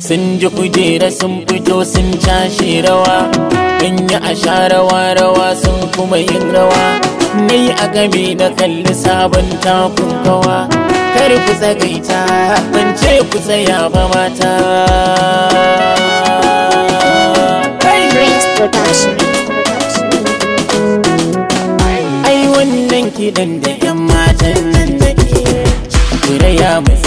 sun ji kujera sun fito sun cashe rawa in yi a sha rawa rawa sun kuma yin rawa na yi a game da kalli sabon takun kawa kar ku tsagaita ban ce ku tsaya ba mata Prince Production. ai wannan kiɗan da 'yan matan nan nake kuraya mu